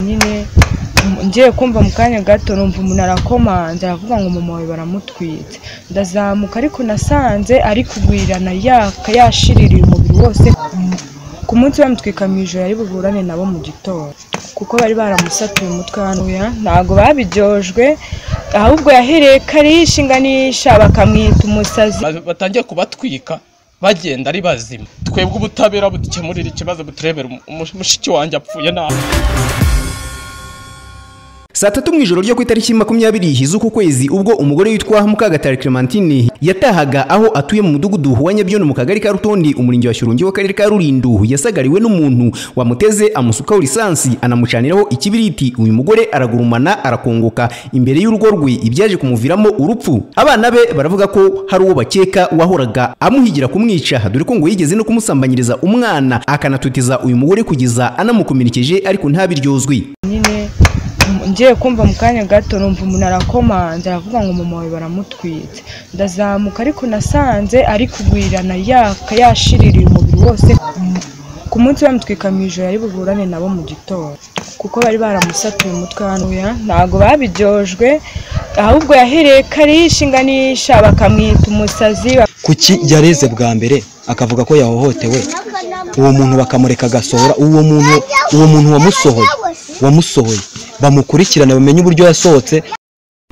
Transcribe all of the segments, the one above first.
nyine ngiye kumva mu kanya gato numva umuntu arakomanze aravuga ngo mama wawe baramutwitse ndazamuka ariko nasanze ari kugwirirana yaka yashiririye umubiri wose ku munsi bamutwika mu ijoro ari buburane nabo mu gitondo kuko bari baramusatuye umutwe hanuya ntabwo babiryojwe ahubwo yahereye ko arishinganisha bakamwita umusazi batangiye kubatwika bagenda ari bazima twebwe ubutabera budukemurira ikibazo buturebera umushiki wanjye apfuye nabi saa tatu mu ijoro ryo ku itariki makumyabiri z'uku kwezi ubwo umugore witwa mukagatare clementine yatahaga aho atuye mu mudugudu wa nyabyondo mu kagari ka rutondi umurenge wa shyorongi w'akarere ka rulindo yasagariwe n'umuntu wamuteze amusukaho lisansi anamucaniraho ikibiriti uyu mugore aragurumana arakongoka imbere y'urugo rwe ibyaje kumuviramo urupfu abana be baravuga ko hari uwo bakeka wahoraga amuhigira kumwica dore ko ngo yigeze no kumusambanyiriza umwana akanatutiza uyu mugore kugeza anamukomerekeje ariko ntabiryozwe nyine ngiye kumva mu kanya gato numva umuntu arakomanze aravuga ngo mama wawe baramutwitse ndazamuka ariko nasanze ari kugwirirana yaka yashiririye umubiri wose ku munsi bamutwika mu ijoro ari buburane nabo mu gitondo kuko bari baramusatuye umutwe hanuya ntabwo babiryojwe ahubwo yahereye ko arishinganisha bakamwita umusazi kuki yareze bwa mbere akavuga ko yahohotewe uwo muntu bakamureka agasohora uwo muntu uwo muntu wamusohoye wamusohoye bamukurikirane bamenye uburyo yasohotse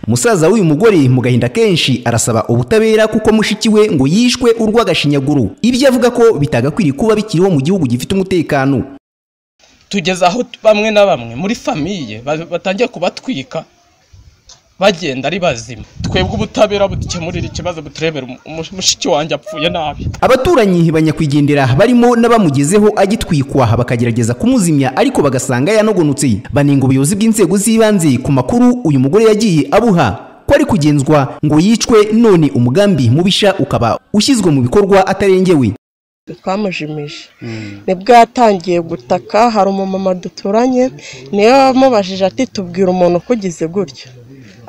Musaza w'uyu mugore mu gahinda kenshi arasaba ubutabera kuko mushiki we ngo yishwe urw'agashinyaguro. Ibyo avuga ko bitagakwiriye kuba bikiriho mu gihugu gifite umutekano. tugeze aho bamwe na bamwe muri famiye ba- batangiye kubatwika bagenda ari bazima twebwe ubutabera budukemurira ikibazo buturebera umushiki wanjye apfuye nabi Abaturanyi banyakwigendera barimo n'abamugezeho agitwikwa bakagerageza kumuzimya ariko bagasanga yanogonotse. Banenga ubuyobozi bw'inzego z'ibanze ku makuru uyu mugore yagiye abuha ko ari kugenzwa ngo yicwe none umugambi mubisha ukaba ushyizwe mu bikorwa atarengewe. twamujimije nibwo yatangiye gutaka hari umumama duturanye niyo wamubajije ati tubwira umuntu ukugize gutya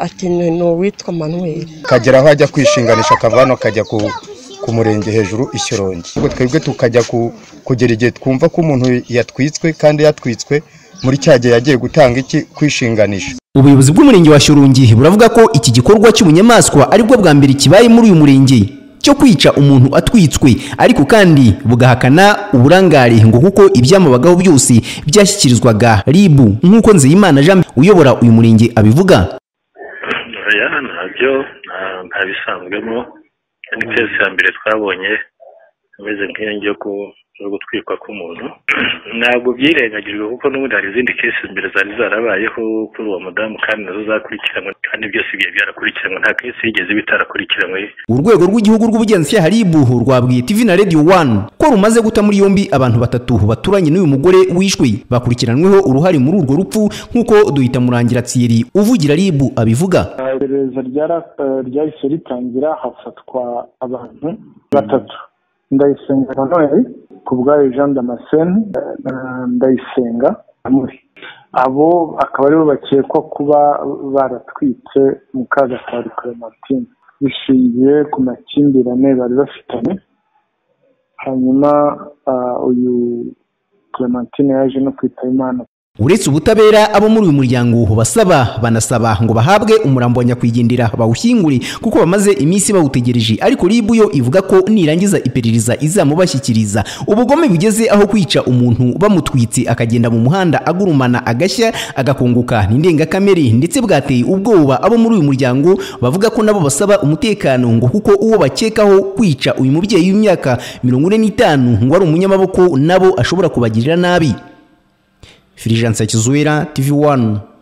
ati ni ni uwitwa manuel akagera aho ajya kwishinganisha akava hano akajya ku- ku murenge hejuru ishyorongi ubwo twebwe tukajya ku- kugera igihe twumva ko umuntu yatwitswe kandi yatwitswe muri cya gihe yagiye gutanga iki kwishinganisha Ubuyobozi bw'umurenge wa Shyorongi buravuga ko iki gikorwa cy'ubunyamaswa aribwo bwa mbere kibaye muri uyu murenge cyo kwica umuntu atwitswe ariko kandi bugahakana uburangare ngo kuko ibyamabagaho byose byashyikirizwaga RIB nk'uko Nzeyimana Jean uyobora uyu murenge abivuga oya ntabyo nta- nta bisanzwemo ni twese ya mbere twabonye imeze nk'iyo ngiyo ku- yo gutwikwa k'umuntu ntabwo byirengagijwe kuko n'ubundi hari izindi kesi mbere zari zarabayeho kuri uwo mudamu kandi nazo zakurikiranwe kandi byose bigiye byarakurikiranwe nta kesi yigeze bitarakurikiranwe urwego rw'igihugu rw'ubugenzacyaha RIB rwabwiye TV na Radio 1 ko rumaze guta muri yombi abantu batatu baturanye n'uyu mugore wishwe bakurikiranweho uruhare muri urwo rupfu nk'uko Duyita Murangira Thierry uvugira RIB abivuga iperereza ryara- eh, ryahise ritangira hafatwa abantu batatu ndayisenga noel ku bwayo jean damascene eh, eh, ndayisenga amuri abo akaba aribo bakekwa kuba baratwitse mukagatari clementine bishingiye ku makimbirane bari bafitanye hanyuma ah, uyu clementine yaje no kwitaba imana uretse ubutabera abo muri uyu muryango basaba banasaba ngo bahabwe umurambo wa nyakwigendera bawushyingure kuko bamaze iminsi bawutegereje ariko ribu yo ivuga ko nirangiza iperereza izamubashyikiriza ubugome bugeze aho kwica umuntu bamutwitse akagenda mu muhanda agurumana agashya agakongoka ni indengakamere ndetse bwateye ubwoba abo muri uyu muryango bavuga ko nabo basaba umutekano ngo kuko uwo bakekaho kwica uyu mubyeyi w'imyaka mirongo ine n'itanu ngo ari umunyamaboko nabo ashobora kubagirira nabi Filijansa Kizuera TV1